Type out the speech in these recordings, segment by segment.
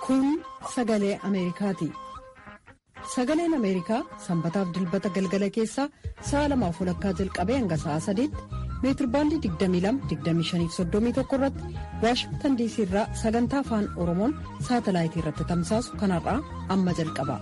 Kun sagalee Ameerikaati. Sagaleen Ameerikaa sanbataaf dilbata galgala keessaa sa'a lamaaf walakkaa jalqabee hanga sa'a sadiitti meetirbaandii 22-25-31 irratti waashingtan diisii irraa sagantaa afaan oromoon saatalaayitii irratti tamsaasu kanarraa amma jalqaba.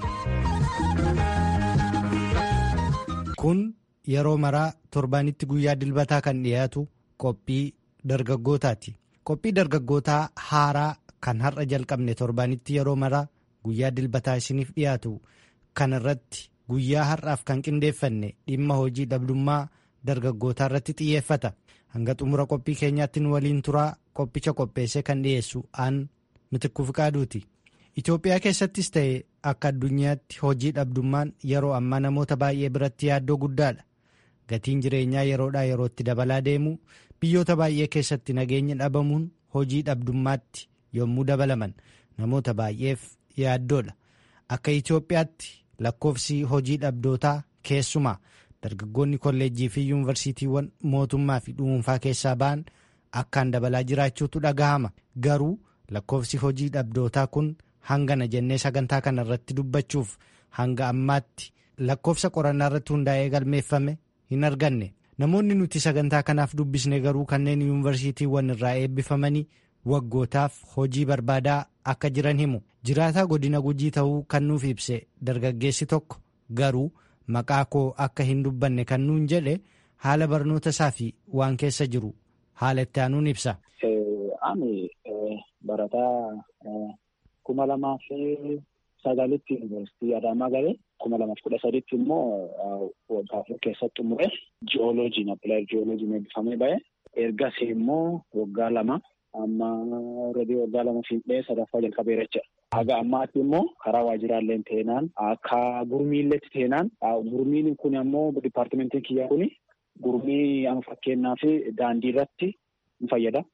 Kun yeroo maraa torbaanitti guyyaa dilbataa kan dhiyaatu qophii dargaggootaati. Qophii dargaggootaa haaraa kan har'a jalqabne torbaanitti yeroo maraa guyyaa dilbataa isiniif dhiyaatu kana irratti guyyaa har'aaf kan qindeeffanne dhimma hojii dhabdummaa dargaggootaa irratti xiyyeeffata. Hanga xumura qophii keenyaatti nu waliin turaa qophicha qopheessee kan dhiyeessu aan mitikkuu fiqaaduuti. Itoophiyaa keessattis ta'e akka addunyaatti hojii dhabdummaan yeroo ammaa namoota baay'ee biratti yaaddoo guddaadha. Gatiin jireenyaa yeroodhaa yerootti dabalaa deemu biyyoota baay'ee keessatti nageenya dhabamuun hojii dhabdummaatti yommuu dabalaman namoota baay'eef yaaddoodha. Akka Itoophiyaatti lakkoofsi hojii dhabdootaa keessumaa dargaggoonni kolleejjii fi yuunivarsiitiiwwan mootummaa fi dhuunfaa keessaa ba'an akkaan dabalaa jiraachuutu dhagahama. Garuu lakkoofsi hojii dhabdootaa kun hangana jennee sagantaa kana irratti dubbachuuf hanga ammaatti lakkoofsa qorannaa irratti hundaa'ee galmeeffame hin arganne. Namoonni nuti sagantaa kanaaf dubbisne garuu kanneen yuunivarsiitiiwwan irraa eebbifamanii waggootaaf hojii barbaadaa akka jiran himu. Jiraataa godina gujii ta'uu kan nuuf ibse dargaggeessi tokko garuu maqaa koo akka hin dubbanne kan nuun jedhe haala barnoota isaa fi waan keessa jiru haala itti aanuun ibsa. Ani barataa kuma lamaa fi sagalitti yuunivarsiitii Adaamaa galee kuma lamaaf kudha sadiitti immoo waggaa afur keessatti xumure ji'ooloojiin appilaayir ji'ooloojiin eebbifamee ba'e. Ergasii immoo waggaa lama amma alreedii waggaa lama fiixee sadaffaa jalqabeera jechuudha. Haga ammaatti immoo karaa waajjiraalee teenaan akka gurmiilleetti teenaan gurmiin kun ammoo dipaartimentiin kiyyaa kun gurmii amma fakkeenyaaf daandii irratti ni fayyada.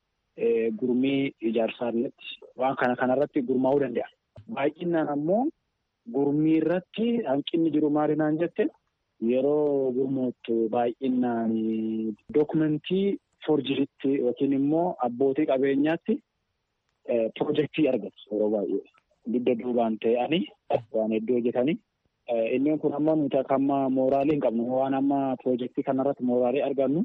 Gurmii ijaarsaalletti waan kana kanarratti gurmaa'uu danda'a. Baay'inaan ammoo gurmii irratti hanqinni jiru maali naan jette yeroo gurmoottu baay'inaan dookumentii forjiritti yookiin immoo abbootii qabeenyaatti pirojektii argatu yeroo baay'ee dugda duubaan ta'anii waan hedduu hojjetanii. Inni kun ammoo nuti akka amma mooraalii hin qabnu waan amma pirojektii kanarratti mooraalii argannu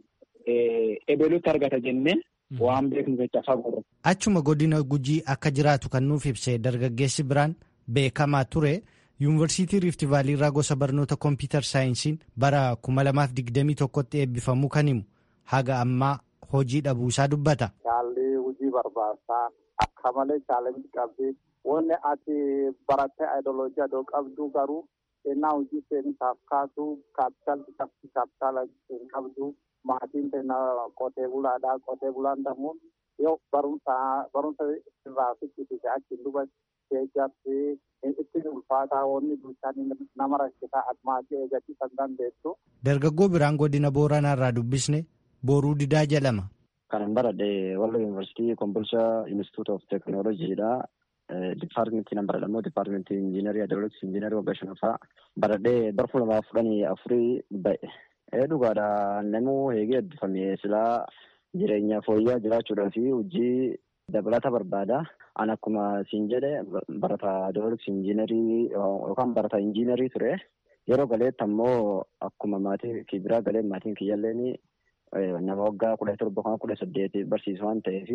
ebelutti argata jennee waan beeknu jecha fagoo Achuma godina gujii akka jiraatu kan nuuf ibse dargaggeessi biraan beekamaa ture yuunivarsiitii riifti vaalii irraa gosa barnoota kompiitar saayinsiin bara kuma lamaaf digdamii tokkotti eebbifamuu kan himu haga ammaa hojii dhabuusaa dubbata. Shaalli hojii barbaachisaa akka malee chaalenjii qabdi. Wanni ati barattee ayidooloojii adoo qabdu garuu ennaa hojii seensaaf kaatu kaapitaalli qabdi kaapitaala hin qabdu. Maatiin keenya qotee bulaadha. Qotee bulaan damuun yoo barumsa barumsa irraa fichisiise achiin duba keejjatti ittiin ulfaataa wanni bulchaan nama rakkisaa asmaatii eeggachuu kan dandeessu. Dargaggoo biraan godina Booranaa irraa dubbisne Booruu Didaa jedhama. Kanan baradhe Wallo Yuunivarsiitii Kombolshaa Institute of Teekinooloojiidha. Dipaartimentii nan baradhe immoo dipaartimentii injiinarii Adooloks injiinarii waggaa shanaffaa baradhee bara kuma lamaaf kudhanii afurii ba'e. Dhugaadha namuu eegee eebbifame silaa jireenya fooyya'aa jiraachuudhaa fi hojii dabalata barbaada. An akkuma siin jedhe barataa Adooloks injiinarii yookaan barataa injiinarii ture. Yeroo galeetti ammoo akkuma maatii biraa galee maatiin kiyyaalleen nama waggaa kudha torba kan kudha saddeeti barsiisu waan ta'eef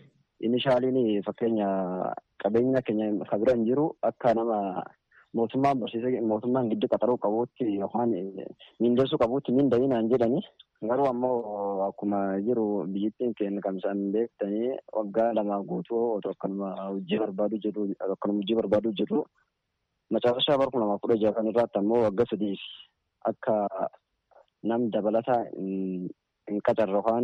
inishaaliin fakkeenya qabeenya keenya kan bira hin jiru akka nama mootummaan barsiisee mootummaan giddu qaxaruu qabuutti yookaan mindeessuu qabuutti minda'inaan jedhani garuu ammoo akkuma jiru biyyattiin keenya kamsaan beektanii waggaa lama guutuu otoo akkanuma hojii barbaadu jedhu akkanuma hojii barbaadu jedhu macaafashaa bara kuma lamaaf kudha jaha kan irraatti ammoo waggaa sadiif akka nam dabalata hin qacarre yookaan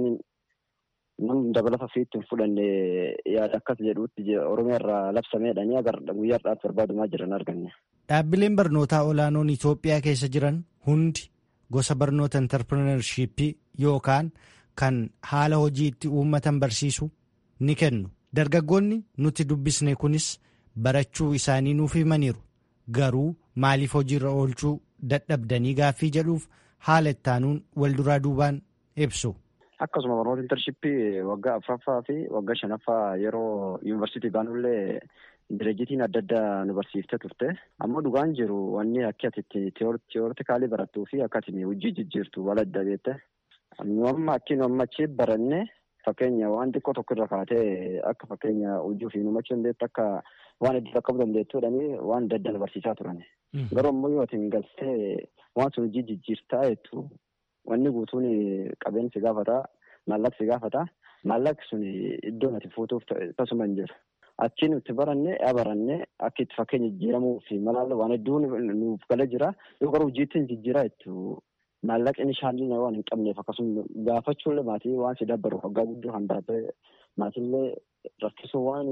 nam dabalata ofiitti hin fudhanne yaada akkas jedhuutti oromiyaa irraa labsameedhanii agar guyyaa har'aatti barbaadumaa jiran arganne. Dhaabbileen barnootaa olaanoon Itoophiyaa keessa jiran hundi gosa barnoota intarpirineershiippii yookaan kan haala hojii itti uummatan barsiisu ni kennu. Dargaggoonni nuti dubbisne kunis barachuu isaanii nuuf himaniiru. Garuu maaliif hojiirra oolchuu dadhabdanii gaaffii jedhuuf haala ittaanuun wal duraa duubaan ibsu. Akkasuma barnoota intarshippii waggaa afuraffaa fi waggaa shanaffaa yeroo yuunivarsiitii baanullee direejitiin adda addaa nu barsiiftee turte. Ammoo dhugaan jiru wanni akka ati tiyoortikaalii barattuu fi akka ati hojii jijjiirtu wal adda beekte. Nu amma akki nu amma achi baranne fakkeenya waan xiqqoo tokko irra kaatee akka fakkeenya hojii ofii nu machuu dandeettu akka waan hedduu qaqqabuu dandeettuudhani waan adda addaa nu barsiisaa turan. Garuu ammoo yoo ati galtee waan sun hojii jijjiirtaa jettu wanni guutuun qabeenya si gaafata maallaqi si gaafata maallaqi sun iddoo ati fuutuuf tasuma hin jiru. Achi nuti baranne yaa baranne akka itti fakkeenya jijjiiramuu fi malaalla waan hedduu nuuf gala jira yoo garuu hojiitti jijjiiraa jettu maallaqni shaalina waan hin qabneef akkasuma gaafachuullee maatii waan si dabbaru waggaa guddoo kan baate maatiillee rakkisuu waan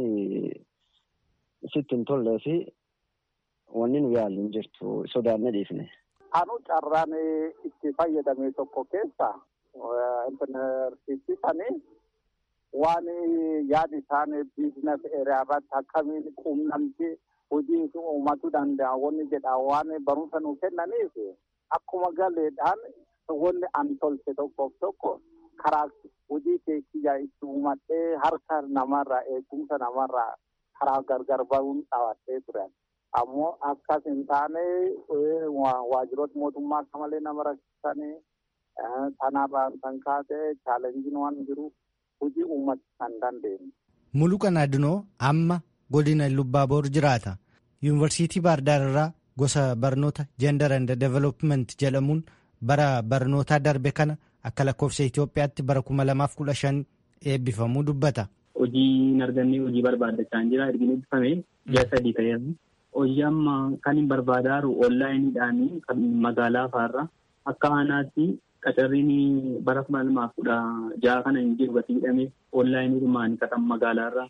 sitti hin tollee fi wanni nu yaallu hin jirtu sodaannee dhiifne. Anu carraan itti fayyadame tokko keessa intarneetii waan yaada isaan biizines eeriyaa irratti akkamiin quunnamtii hojii uummatuu danda'a wanni jedha waan barumsa nu kennaniif akkuma galeedhaan wanni an tolche tokkoof tokko karaa hojii keekiyyaa itti uumadhee harka namarraa eegumsa namarraa karaa gargar bahuun dhaabbattee turan. ammoo akkas hin taane waajjiroota mootummaa akka malee nama rakkisanii kanaafaan kan kaase chaalenjiin waan jiru hojii uummata kan dandeenye. Muluqan Adunoo amma godina Lubbaaboor jiraata. Yuunivarsiitii Baardaar irraa gosa barnoota Gender and Development jedhamuun bara barnootaa darbe kana akka lakkoofsa Itoophiyaatti bara kuma lamaaf kudha shan eebbifamuu dubbata. Hojii argannee hojii barbaadachaa jira ergi eebbifame ji'a sadii ta'eera. hojii amma kan hin barbaadaaru onlaayiniidhaan kan magaalaa faarra akka aanaatti qacarriin bara kuma lamaaf kudha jaha kana hin jiru gati hidhame onlaayiniidhumaan kan magaalaarra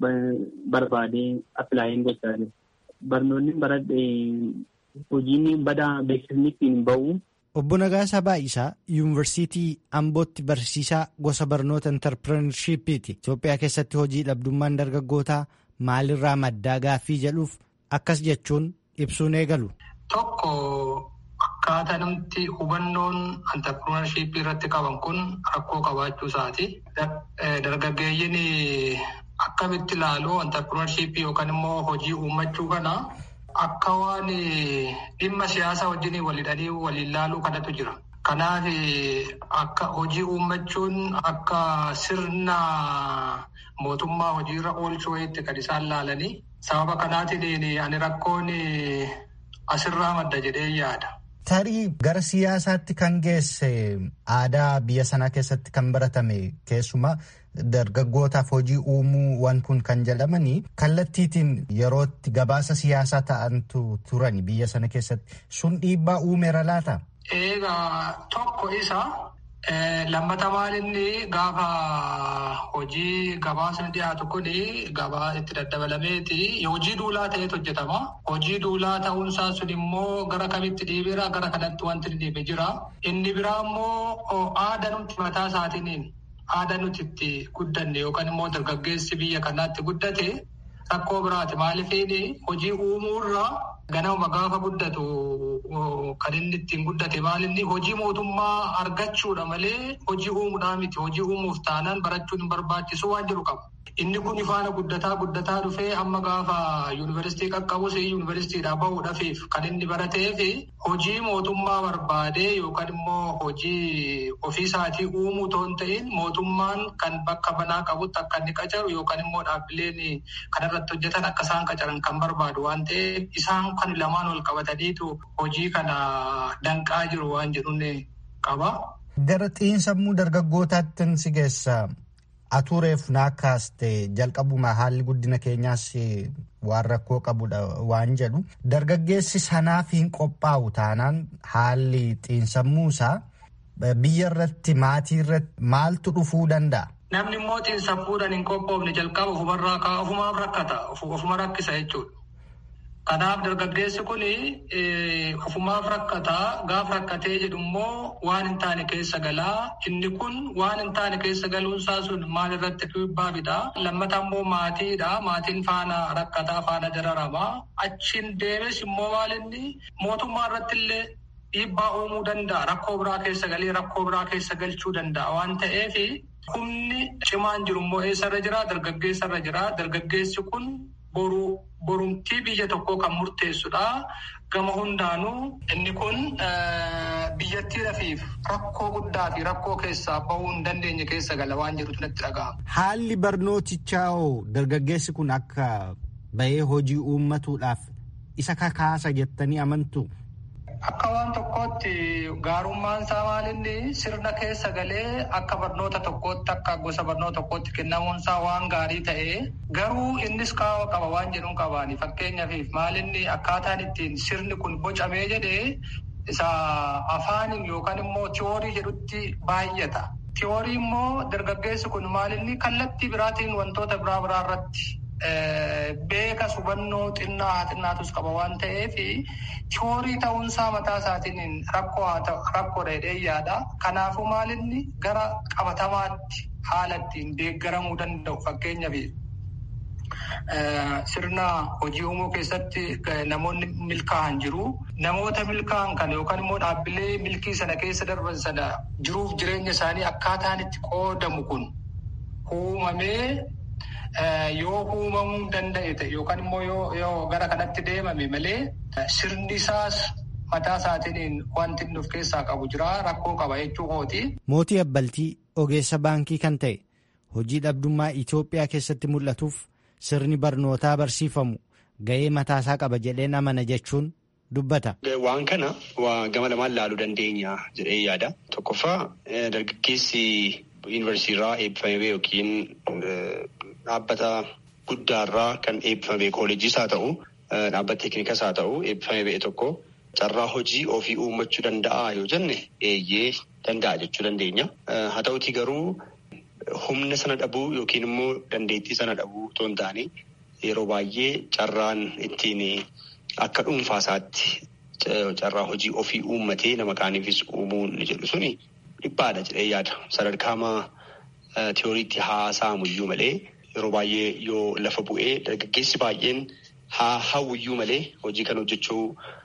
barbaadee appilaayin gochaa jiru. Barnoonni baradhe hojiin badaa beeksisni ittiin bahu. Obbo Nagaasaa Baay'isaa Yuunivarsiitii Ambootti barsiisaa gosa barnoota intarpirenershiippiiti. Itoophiyaa keessatti hojii dhabdummaan dargaggootaa maalirraa maddaa gaaffii jedhuuf akkas jechuun ibsuun eegalu. Tokko akkaataa namti hubannoon antarpirenershiippii irratti qaban kun rakkoo qabaachuu isaati. Dargaggeeyyiin akkamitti ilaalu antarpirenershiippii yookaan immoo hojii uummachuu kana akka waan dhimma siyaasaa wajjin walidhanii waliin ilaaluu kanatu jira. Kanaaf akka hojii uummachuun akka sirna mootummaa hojiirra oolchuu wayiitti kan isaan laalanii sababa kanaatiin ani rakkoon asirraa madda jedhee yaada. Tarii gara siyaasaatti kan geesse aadaa biyya sanaa keessatti kan baratame keessumaa dargaggootaaf hojii uumuu waan kun kan jedhamanii kallattiitiin yerootti gabaasa siyaasaa ta'antu turan biyya sana keessatti sun dhiibbaa uumeera laata? Egaa tokko isa lammata maalinni gaafa hojii gabaasni dhiyaatu kun gabaa itti daddabalameeti hojii duulaa ta'etu hojjetama. Hojii duulaa ta'uunsaa sun immoo gara kamitti dhiibeera gara kanatti wanti dhiibe jira. Inni biraa immoo aadaa nuti mataa isaatiin aadaa nuti itti guddanne yookaan immoo dargaggeessi biyya kanaatti guddate rakkoo biraati. Maaliif hojii uumuurraa ganama gaafa guddatu kan inni ittiin guddate maalinni hojii mootummaa argachuudha malee hojii uumuudhaa miti. Hojii uumuuf taanaan barachuun hin barbaachisu waan jiru qaba. Inni kun faana guddataa guddataa dhufee amma gaafa yuunivarsiitii qaqqabus yuunivarsiitiidhaa bahuudhaaf kan inni barateef hojii mootummaa barbaadee yookaan immoo hojii ofiisaatii uumuu toon ta'in mootummaan kan bakka banaa qabutti akka inni qacaru yookaan immoo dhaabbileen kanarratti hojjetan akka isaan qacaran kan barbaadu waan ta'eef isaan kan lamaan wal qabataniitu hojii kana danqaa jiru waan jedhuun qaba. Gara xiinsammuu dargaggootaatti si geessa. Atureef naakaaste jalqabuma haalli guddina keenyaas waan rakkoo qabudha waan jedhu dargaggeessi sanaaf hin qophaa'u taanaan haalli xiinsammuusaa biyya irratti maatii irratti maaltu dhufuu danda'a. Namni immoo xiinsammuudhaan hin qophoofne jalqaba ofumarraa ka'a ofumaaf rakkata ofuma rakkisa jechuudha. Kanaaf dargaggeessi kun ofumaaf rakkataa gaafa rakkatee jedhu immoo waan hin taane keessa galaa inni kun waan hin taane keessa galuunsaa sun maal irratti dhiibbaa fida lammata immoo maatiidha maatiin faana rakkataa faana dararamaa achiin deemes immoo maal inni mootummaa irratti illee dhiibbaa uumuu danda'a. Rakkoo biraa keessa galee rakkoo biraa keessa galchuu danda'a waan ta'eef humni cimaan jiru immoo eessarra jira? Dargaggeessarra jira. Dargaggeessi kun boru borumtii biyya tokkoo kan murteessudha. Gama hundaanuu inni kun biyyattii rafiif rakkoo guddaa fi rakkoo keessaa bahuu hin dandeenye keessa gala waan jedhutu natti dhaga'ama. Haalli barnootichaa hoo dargaggeessi kun akka bahee hojii uummatuudhaaf isa kakaasa jettanii amantu. Akka waan tokkootti gaarummaan isaa maalinni sirna keessa galee akka barnoota tokkootti akka gosa barnoota tokkootti kennamuun isaa waan gaarii ta'ee garuu innis kaawwa qaba waan jedhuun qabaani fakkeenyaaf maalinni akkaataan ittiin sirni kun bocamee jedhee isa afaaniin yookaan immoo tiyoorii jedhutti baay'ata. Tiyoorii immoo dargaggeessi kun maalinni kallattii biraatiin wantoota biraa biraa irratti beeka hubannoo xinnaa haa xinnaatus qaba waan ta'eef tiyoorii ta'uunsaa mataa isaatiin rakkoo haa ta'u rakkoo dheedhee yaada. Kanaafuu maalinni gara qabatamaatti haala ittiin deeggaramuu danda'u fakkeenyaaf sirna hojii uumuu keessatti namoonni milkaa'an jiru. Namoota milkaa'an kana yookaan immoo dhaabbilee milkii sana keessa darban sana jiruuf jireenya isaanii akkaataan itti qoodamu kun uumamee yoo uumamuu danda'e ta'e yookaan immoo yoo gara kanatti deemame malee sirni isaas mataa isaatiin wanti inni of keessaa qabu jira rakkoo qaba jechuu kooti. Mootii Abbaltii ogeessa baankii kan ta'e hojii dhabdummaa Itoophiyaa keessatti mul'atuuf sirni barnootaa barsiifamu ga'ee mataasaa qaba jedheen amana jechuun dubbata. Waan kana gama lamaan laaluu dandeenya jedhee yaada. Tokkoffaa dargaggeessi yuunivarsiitiirraa eebbifamee yookiin dhaabbata guddaarraa kan eebbifame kooleejiis haa ta'u dhaabbata teeknikas haa ta'u eebbifamee ba'e tokko carraa hojii ofii uummachuu danda'a yoo jenne eeyyee danda'a jechuu dandeenya. Haa ta'utii garuu humna sana dhabuu yookiin immoo dandeettii sana dhabuu otoo hin taane yeroo baay'ee carraan ittiin akka dhuunfaasaatti carraa hojii ofii uummatee nama kaaniifis uumuun jedhu suni dhiphaadha jedhee yaada. Sadarkaamaa tiyooriitti haasa'amuyyuu malee yeroo baay'ee yoo lafa bu'ee dargaggeessi baay'een haa hawwiyyuu malee hojii kan hojjechuu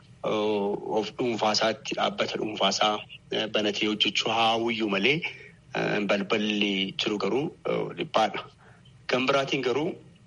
of dhuunfaasaatti dhaabbata dhuunfaasaa banatee hojjechuu haa hawwiyyuu malee balballi jiru garuu dhiphaadha. Gama biraatiin garuu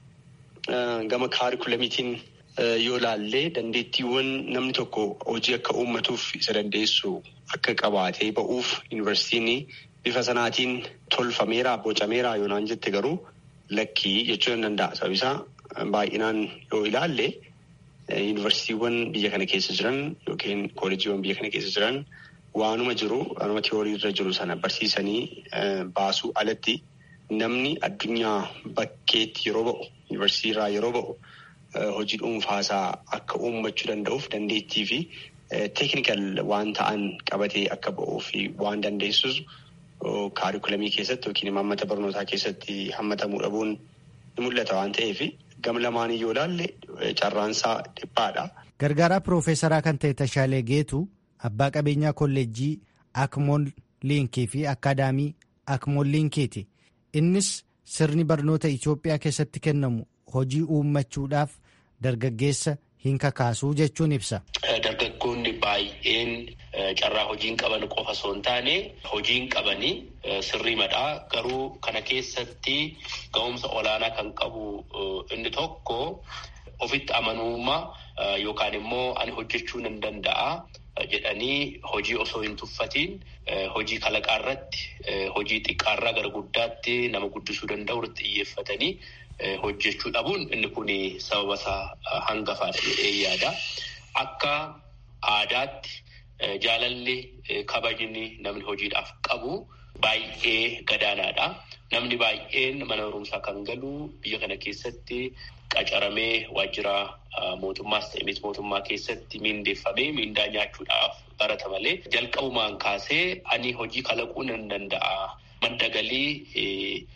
gama kaarikulamiitiin yoo laallee dandeettiiwwan namni tokko hojii akka uummatuuf isa dandeessu akka qabaatee ba'uuf yuunivarsiitiin bifa sanaatiin tolfameera bocameera yoonaan jette garuu lakkii jechuu hin danda'a. Sababni isaa baay'inaan yoo ilaalle yuunivarsiitiiwwan biyya kana keessa jiran yookiin kooleejiiwwan biyya kana keessa jiran waanuma jiru waanuma tiyoorii irra jiru sana barsiisanii baasuu alatti namni addunyaa bakkeetti yeroo ba'u yuunivarsiitiirraa yeroo ba'u hojii dhuunfaasaa akka uummachuu danda'uuf dandeettii fi teeknikal waan ta'an qabatee akka ba'uu fi waan dandeessus kaarikulamii keessatti yookiin imaammata barnootaa keessatti hammatamuu dhabuun ni mul'ata waan ta'eef gama lamaanii yoo ilaalle carraansaa dhiphaadha. Gargaaraa Piroofeesaraa kan ta'e Tashaalee Geetu abbaa qabeenyaa kolleejjii Akmool Liinkii fi Akaadaamii Akmool Liinkiiti. Innis sirni barnoota Itoophiyaa keessatti kennamu hojii uummachuudhaaf dargaggeessa hin kakaasuu jechuun ibsa. Dargaggoonni baay'een carraa hojiin qaban qofa osoo hin taane hojiin qabanii sirrii madhaa garuu kana keessatti ga'umsa olaanaa kan qabu inni tokko ofitti amanummaa yookaan immoo ani hojjechuu nan danda'a jedhanii hojii osoo hin tuffatiin hojii kalaqaa irratti hojii xiqqaarraa gara guddaatti nama guddisuu danda'u irratti xiyyeeffatanii hojjechuu dhabuun inni kun sababa isaa hangafaadha jedhee yaada. Akka aadaatti jaalalli kabajni namni hojiidhaaf qabu baay'ee gadaanaadha. Namni baay'een mana barumsaa kan galu biyya kana keessatti qacaramee waajjira mootummaas ta'e miti mootummaa keessatti miindeeffamee miindaa nyaachuudhaaf barata malee jalqabumaan kaasee ani hojii kalaquu nan danda'a. Madda galii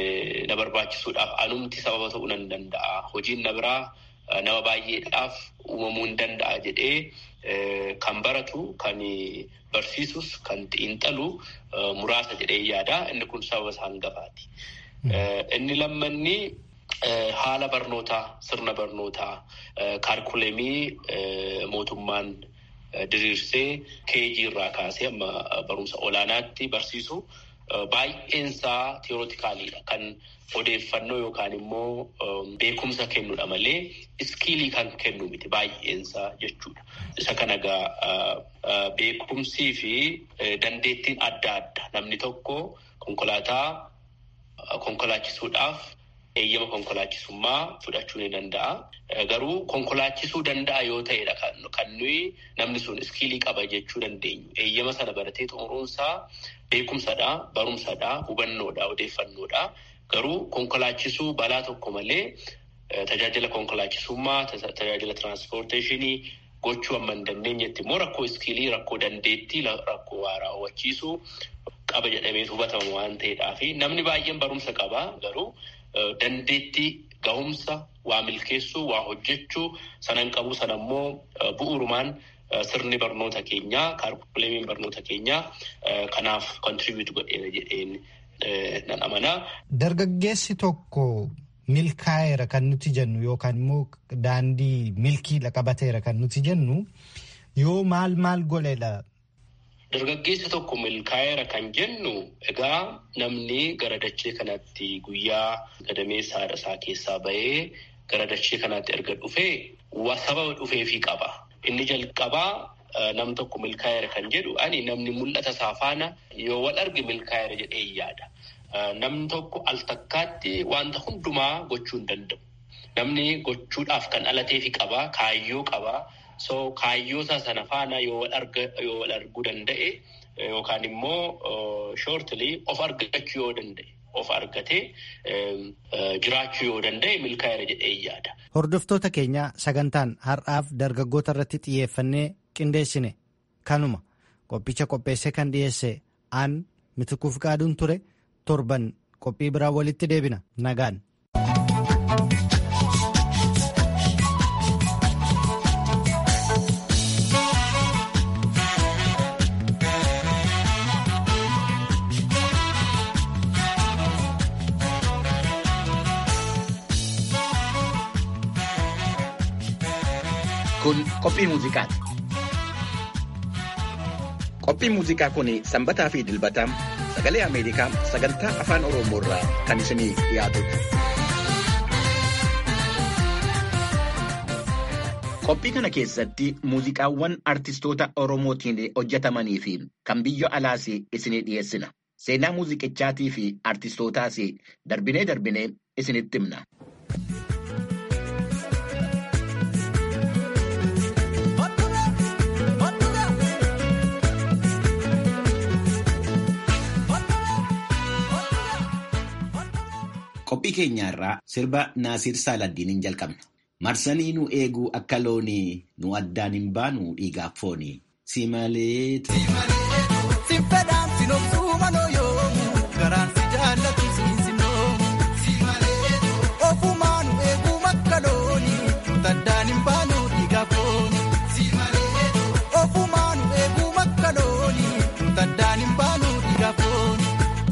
na barbaachisuudhaaf anumti sababa ta'uu nan danda'a. Hojiin na biraa nama baay'eedhaaf uumamuu hin danda'a jedhee kan baratu kan barsiisus kan xiinxalu muraasa jedhee yaada. Inni kun sababa isaa hangafaati. Inni lammanni haala barnootaa sirna barnootaa kaarikulemii mootummaan diriirsee keejii irraa kaasee amma barumsa olaanaatti barsiisu baay'eensaa tiyoorootikaalidha. Kan odeeffannoo yookaan immoo beekumsa kennudha malee iskiilii kan kennu miti baay'eensaa jechuudha. Isa kana egaa beekumsii fi dandeettiin adda adda namni tokko konkolaataa konkolaachisuudhaaf eeyyama konkolaachisummaa fudhachuu ni danda'a. Garuu konkolaachisuu danda'a yoo ta'edha kan nuyi namni sun iskiilii qaba jechuu dandeenyu. Eeyyama sana baratee xumuruunsaa beekumsadha, barumsadha, hubannoodha, odeeffannoodha. Garuu konkolaachisuu balaa tokko malee tajaajila konkolaachisummaa, tajaajila tiraanspoorteeshinii gochuu amma hin dandeenyetti immoo rakkoo iskiilii, rakkoo dandeettii, rakkoo waa raawwachiisuu qaba jedhamee hubatama waan ta'eedhaa fi namni baay'een barumsa qaba garuu dandeettii gahumsa waa milkeessuu waa hojjechuu sanan qabu sana immoo bu'uurumaan sirni barnoota keenyaa kaarikuleemiin barnoota keenyaa kanaaf kontribiuut godheera jedheen nan amanaa. Dargaggeessi tokko milkaa'eera kan nuti jennu yookaan immoo daandii milkiidha qabateera kan nuti jennu yoo maal maal godheedha. Dargaggeessi tokko milkaa'eera kan jennu egaa namni gara dachee kanatti guyyaa gadameessa haadha isaa keessaa bahee gara dachee kanatti erga dhufee sababa dhufeefii qaba. Inni jalqabaa nam tokko milkaa'eera kan jedhu ani namni mul'ata isaa faana yoo wal arge milkaa'eera jedhee yaada. Namni tokko al takkaatti wanta hundumaa gochuu hin danda'u. Namni gochuudhaaf kan dhalateefi qaba, kaayyoo qaba. So kaayyoo isaa sana faana yoo wal arguu danda'e yookaan immoo shoortilii of argachuu yoo danda'e of argatee jiraachuu yoo danda'e milkaa'eera jedhee yaada. Hordoftoota keenya sagantaan har'aaf dargaggoota irratti xiyyeeffannee qindeessine kanuma qophicha qopheessee kan dhiyeesse aan mitikuuf qaaduun ture torban qophii biraa walitti deebina nagaan. Kun qophii muuziqaati. Qophiin muuziqaa kun sanbataa fi dilbataa sagalee Ameerikaa sagantaa afaan Oromoo irraa kan isinii dhiyaatudha. Qophii kana keessatti muuziqaawwan artistoota Oromootiin hojjetamanii fi kan biyya alaas isinii dhiyeessina. Seenaa muuziqichaatii fi artistootaas darbinee darbinee isinitti himna. Qophii keenya irraa sirba Naasiir Saaladdiiniin jalqabna. Marsanii nu eeguu akka loonii nu addaan hin baanu dhiigaaf foonii. Si malee. Si fedhaan si noobsuu manoo yoomu garaan si jaallatu si noomu. Si malee. Ofumaa nu eeguu akka loonii nu addaan hin baanu dhiigaaf foonii. Si malee. Ofumaa nu eeguu akka loonii nu addaan hin baanu dhiigaaf foonii.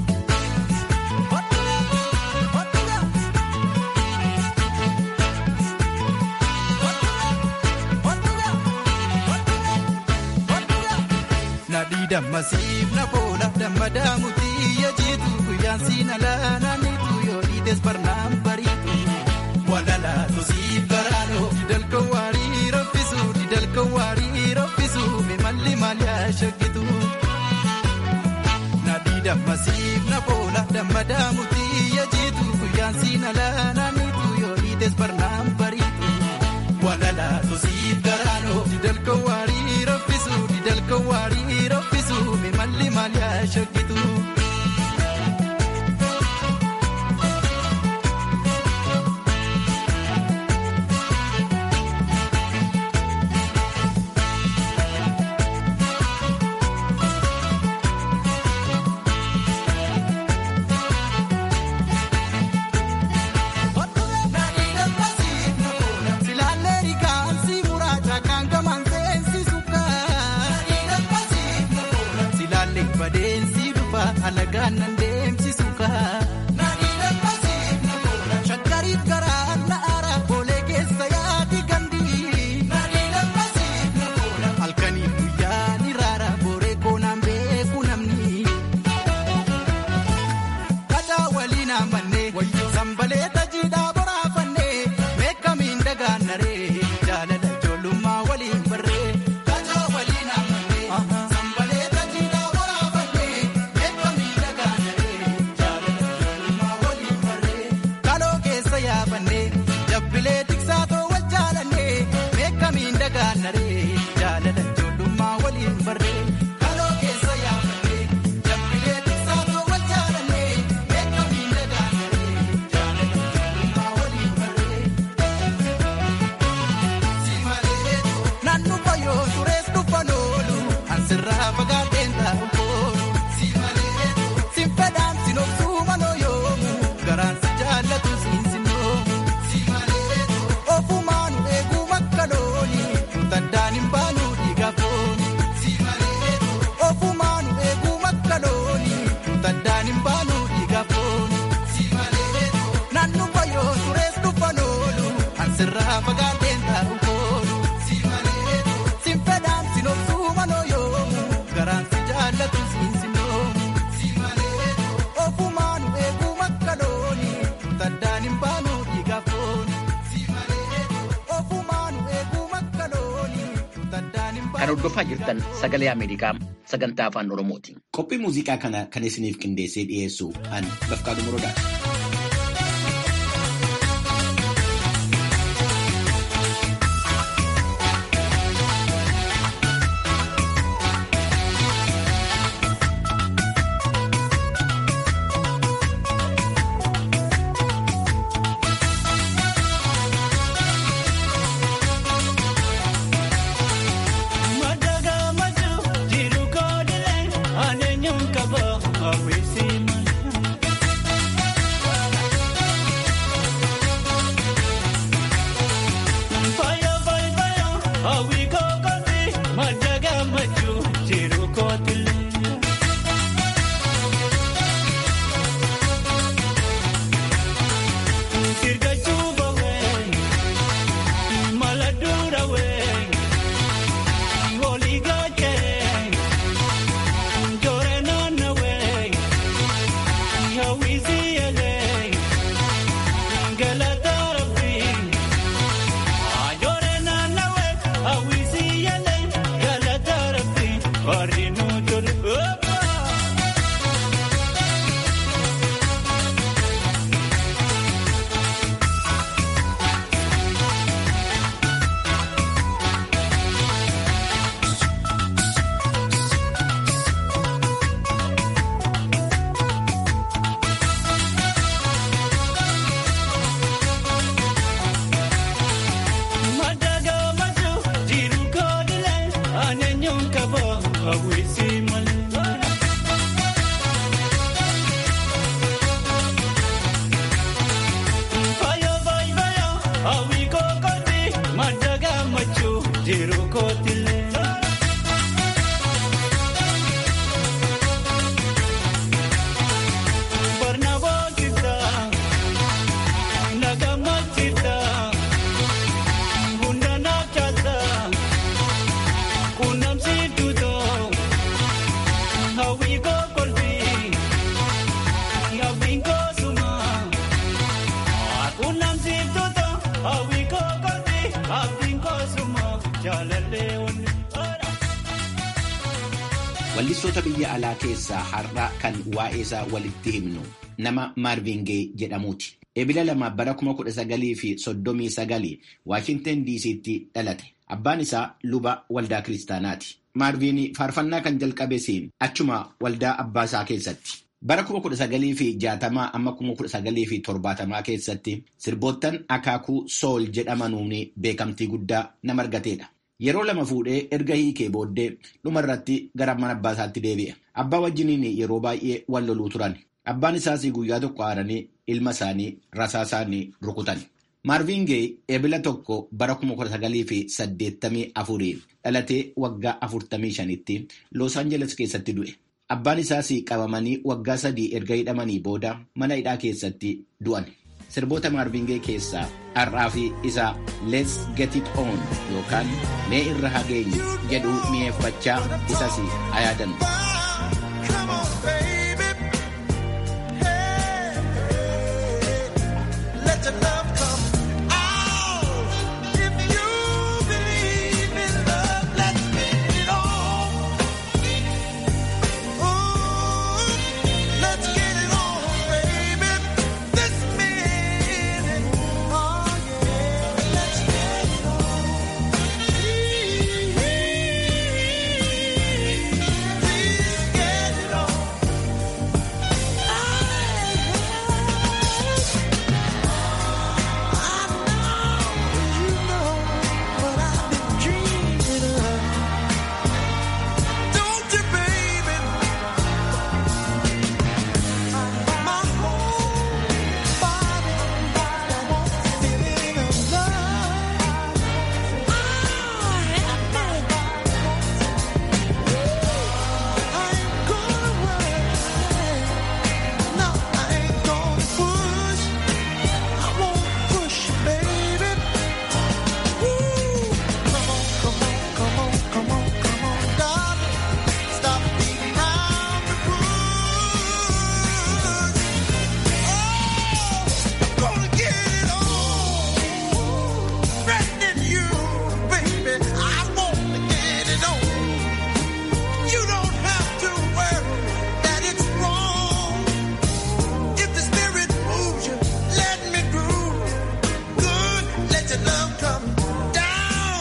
Dammasiif na boola dammadaa mutii yajiitu guyyaan siin alaanaaniitu yoo dhiites barnaan bariitu. Walalaatu siif garaanoo didalka waarii raffisu didalka waarii raffisu mimalli maal yaa shakkitu. Nadii dammasiif na boola dammadaa mutii yajiitu guyyaan siin alaanaaniitu yoo dhiites barnaan bariitu. Walalaatu siif garaanoo didalka waarii raffisu didalka waarii raffisu. malli maal yaa shakkitu. alagaan nan deemsisu kaa. Shakkariif garaa na ara boolee keessa yaadi gandi. Halkaniif sirraa fagaateen taa'u koolu. Sin fedhaan sin obsuu manoo yoomu garaan si jaallatu siin sinoomu. Ofumaanu eeguu makka looni taddaan hin baanu dhiigaaf fooni. Ofumaanu eeguu makka looni taddaan hin baanu. Kan hordofaa jirtan sagalee Ameerikaa sagantaa afaan Oromooti. Qophii muuziqaa kana kan isiniif qindeessee dhiyeessu an Bafqaaduu Morodaati. Madaga maju jiru kodile ane nyunkaba awisi Fire fire fire awi kokoti madaga maju jiru kodile Sirga chuba we maladura we Madaga maju jiru kodile ane nyunkaba awisi male. Fire fire fire awi kokoti madaga maju jiru kodile. Barnabo kita nagama kita. Bunda na chata, kunam si tuto, hawi ko kolpi, hawi ko suma. Kunam si tuto, hawi ko kolpi, hawi ko suma. Jalale on. Wallistoota biyya alaa keessaa har'a kan waa'ee isaa walitti himnu nama Maarvin Gaye jedhamuuti. Ebila lama bara kuma kudha sagalii fi soddomii sagalii Waashinten DC'tti dhalate. Abbaan isaa luba waldaa kiristaanaati. Maarvin faarfannaa kan jalqabes achuma waldaa abbaa isaa keessatti. Bara kuma kudha sagalii fi jaatamaa amma kuma kudha sagalii fi torbaatamaa keessatti sirboottan akaakuu sool jedhamanuun beekamtii guddaa nama argateedha. Yeroo lama fuudhee erga hiikee booddee dhumarratti gara mana abbaa isaatti deebi'e. Abbaa wajjiniin yeroo baay'ee wal loluu turan. Abbaan isaas guyyaa tokko aaranii ilma isaanii rasaa isaanii rukutan. Maarvin Gaye ebila tokko bara kuma kudha sagalii fi saddeettamii afurii dhalatee waggaa afurtamii shanitti Los Angeles keessatti du'e. Abbaan isaas qabamanii waggaa sadii erga hidhamanii booda mana hidhaa keessatti du'an. Sirboota Maarvin Gaye keessaa har'aa fi isa Let's Get It On yookaan Mee irra hageenyu jedhu mi'eeffachaa isas haa yaadannu. Come on, baby. Hey, let your love come out. If you believe in love, let's get it on. Ooh, let's get it on, baby. This minute, oh yeah, let's get it on. Please, come down.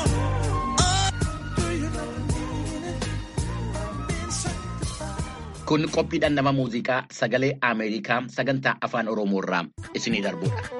Kun qophiidhaan nama muuziqaa sagalee Ameerikaa sagantaa afaan Oromoo irraa isinii darbudha.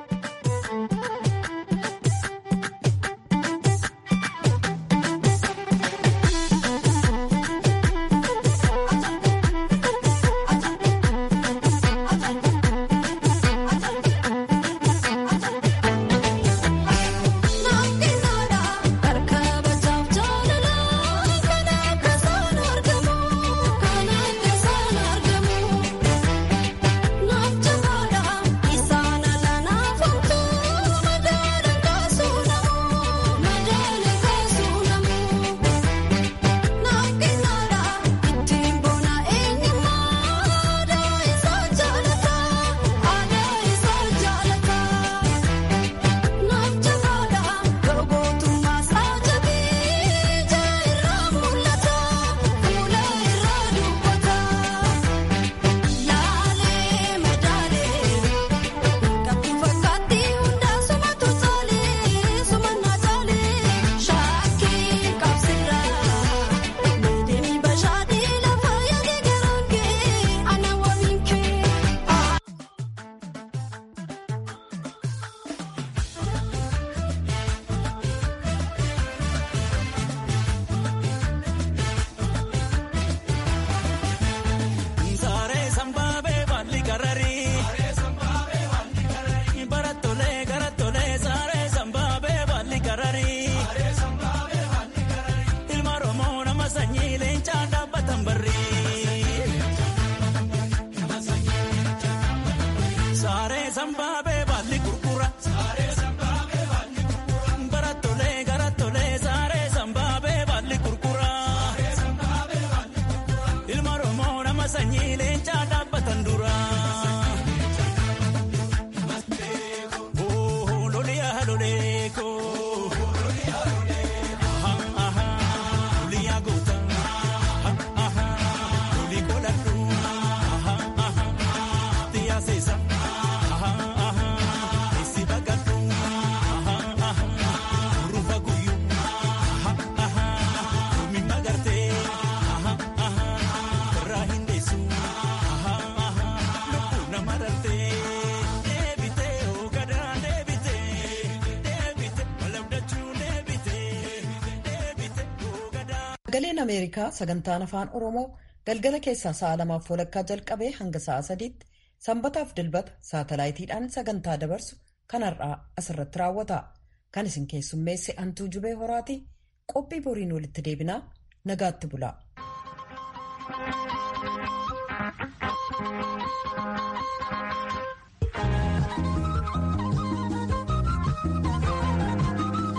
Sagaleen Ameerikaa sagantaan afaan Oromoo galgala keessaa sa'a lamaaf walakkaa jalqabee hanga sa'a sadiitti sanbataaf dilbata saatalaayitiidhaan sagantaa dabarsu kan har'aa asirratti raawwata. Kan isin keessummeesse Antuu Jubee Horaati. Qophii boriin walitti deebinaa nagaatti bula.